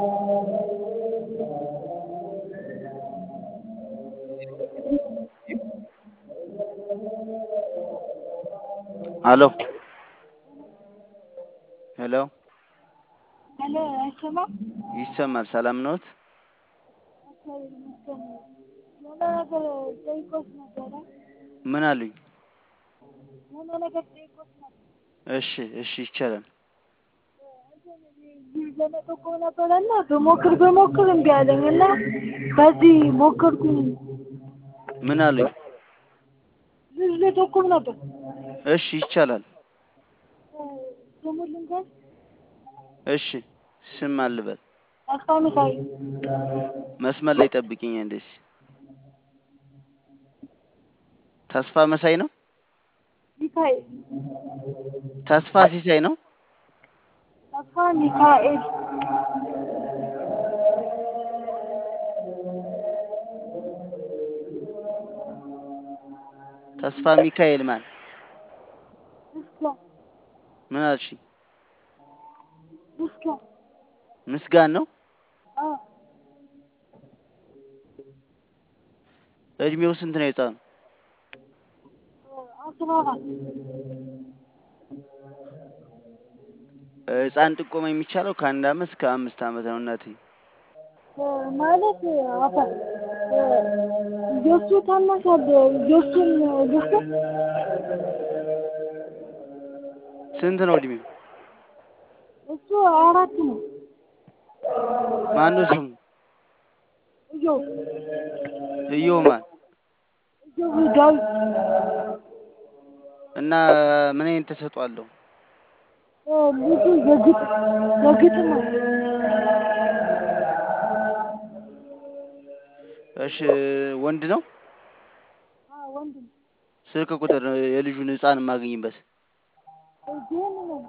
ሄሎ ሄሎ ሄሎ አይሰማም? ይሰማል። ሰላም ነዎት? እግዚአብሔር ይመስገን። የሆነ ነገር ጠይቆት ነበረ። ምን አሉኝ? የሆነ ነገር ጠይቆት ነበር። እሺ እሺ ይቻላል። ይህ ለመጠቆም ነበረና በሞክር በሞክር እምቢ አለኝ እና በዚህ ሞከርኩኝ። ምን አሉኝ? ልጅ ልጠቁም ነበር። እሺ ይቻላል። ስሙን ልንገር? እሺ ስም አልበል። ተስፋ ሚካኤል መስመር ላይ ጠብቂኝ አንዴ። ተስፋ መሳይ ነው? ሚካኤል ተስፋ ሲሳይ ነው? ተስፋ ሚካኤል ተስፋ ሚካኤል ማን? ምስጋን ምን አልሽኝ? ምስጋን ምስጋን ነው? አዎ እድሜው ስንት ነው የህፃኑ? አስራ አራት ህፃን ጥቆማ የሚቻለው ከአንድ አመት እስከ አምስት አመት ነው እናቴ። ማለት አባ የእሱ ታናሽ አለ የእሱን ልስጥ ስንት ነው እድሜው? እሱ አራት ነው። ማነው ስሙ? እየው እየው ማን? እየው ዳዊት እና ምን አይነት ተሰጥኦ አለው? ልጁ የግጥም የግጥም ነው። እሺ ወንድ ነው? አዎ ወንድ ነው። ስልክ ቁጥር የልጁን ህፃን የማገኝበት ግን ነው